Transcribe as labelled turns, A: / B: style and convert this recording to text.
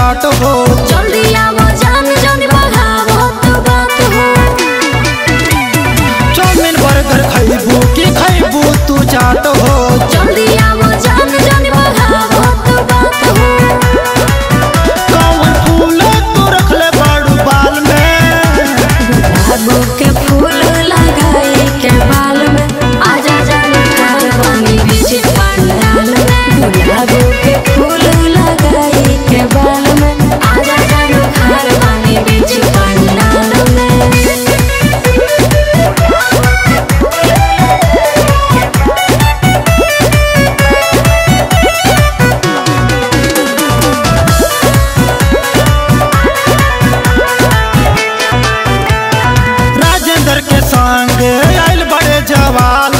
A: चाट हो
B: जल्दी आवो जान जान बढ़ावो तो बात हो
A: चाउमीन बर्गर खैबू की खैबू तू चाट हो
B: जल्दी आवो जान जान बढ़ावो तो बात हो
A: कौन फूल तू रखले बाड़ू बाल में
B: गुलाबो के फूल लगाए के बाल में आजा जान ठार बानी बीच पंडाल में गुलाबो के फूल लगाए के बाल में आजा जान ठार बानी बीच पंडाल में
A: राजेंद्र के संग आइल बड़े जवाल